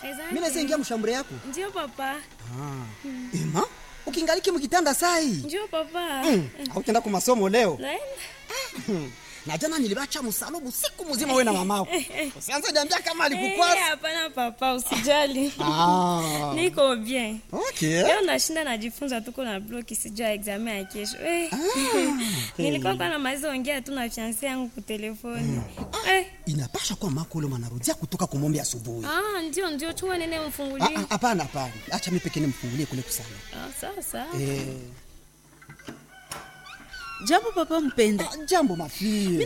Exactly. Mimi naweza ingia mshambure yako. Ndio papa. Ah. Ema, ukingaliki mkitanda sai. Ndio papa. Mm. Hautaenda kwa masomo leo. Naenda. Na jana nilibacha msalobu siku mzima wewe na mamako. Usianze niambia kama Eh, alikukwasa. hapana papa, usijali. Ah. Niko bien. Okay. Leo nashinda najifunza tuko na bloki sijua examen ya kesho. Eh. Nilikuwa kwa na maizo ongea tu na fiancé yangu kwa telefoni. Eh. Inapasha kuwa mako ule mwanarudia kutoka kumombe asubuhi. Ah, ndio ndio chua nene Ah, mfungulie. ah, Hapana, hapana. Acha mimi pekee nimfungulie kule kusana. Ah, sawa sawa. Eh, Jambo papa mpenda. ah, jambo mafie.